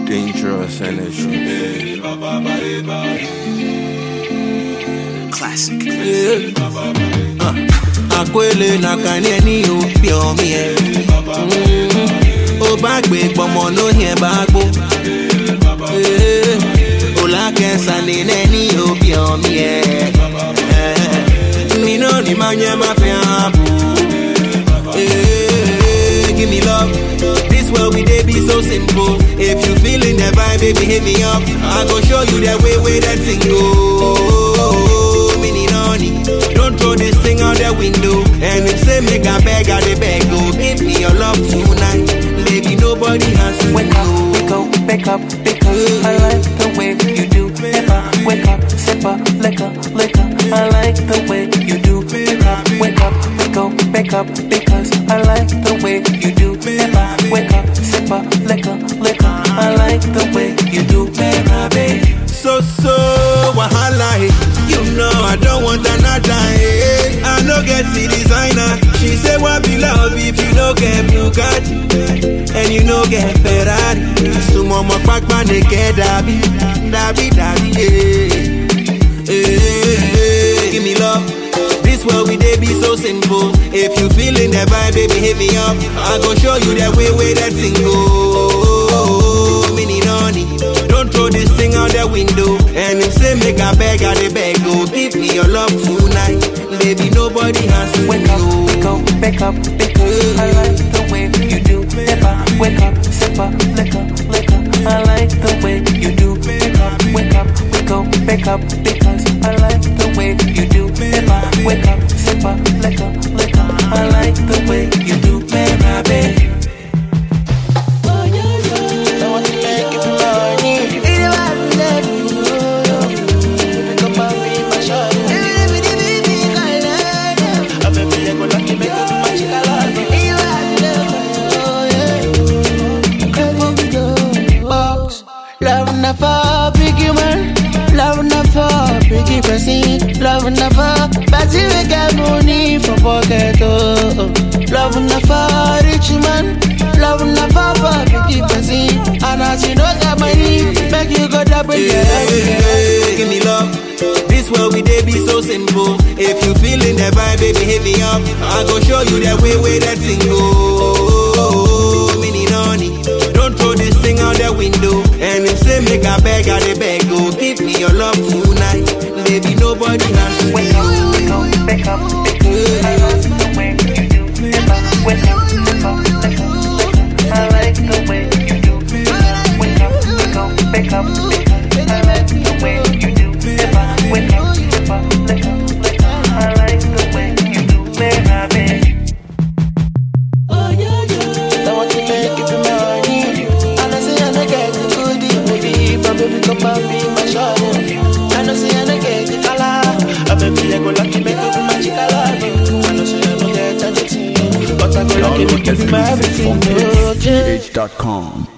Dangerous energy. Classic. Akwele na kanye ni òfin ọ̀mí ẹ̀. Ó bá gbé gbọmọ lóyún ẹ̀ bá gbó. Olakẹ́sà ní nẹ́ni òbí ọ̀mí ẹ̀. Nínú ni máa yẹ máa fi hàn bù. Give me love. This world we dey be so simple. If you feeling the vibe, baby, hit me up. I go show you the way way that thing go. Mini noni, don't throw this thing out the window. And if say make a beg, I dey beg go. Give me your love tonight, baby. Nobody has to Wake up, we go, wake up, because I like the way you do. Never wake up, sip up, liquor, liquor. I like the way you do. Wake up, wake up, we go, wake up, because I like the way you do. Never wake up, sip up, liquor, liquor. I like the way you do, baby. So so wahala, eh. you know I don't want another. Eh. I no get the designer. She say what be love if you no get Bugatti and you no get Ferrari. Sumo mo pakpa neke dabi, dabi dabi. Eh. Eh. Give me love. This world we dey be so simple. If you feeling the vibe, baby, hit me up. I go show you the way way that thing go. Mini noni, don't throw this thing out the window. And if say make a beg, I dey beg go. Give me your love tonight, baby. Nobody has to Wake up, we go, wake up, because I like the way you do. Never wake up, sip up, liquor, liquor. I like the way you do. Wake up, wake up, we go, wake up, because I like the way you do. Never wake up, sip up, liquor, liquor. I like the way you do, baby. box. Love never big man. Love never big person. Love never party we get money for pocket. Oh. Love never rich man. Love never big person. And as you don't get money, make you go double your head. Hey, give me love. This world we dey be so simple. If you feeling the vibe, baby, hit me up. I go show you the way way that thing go. Mini noni, don't throw this thing out the window. And if say make a beg, I dey beg go. Give me your love tonight, baby. Nobody has to Wake up, we go, wake up, because I like the way you do. Never wake up, sip up, liquor, liquor. I like the way you do. Wake up, we go, wake up, because I like the way you do. Never wake up, sip up, liquor, liquor. I like the way you do, baby. I want to make it money. I know say I no get the goodie, baby, but baby come and be my shawty. I know say I no get the color, ah baby I go lucky make you be my chica love you. I know say I no get anything, but I go lucky make you be my Download everything. exclusive from Oh, yeah. hitsgh.com.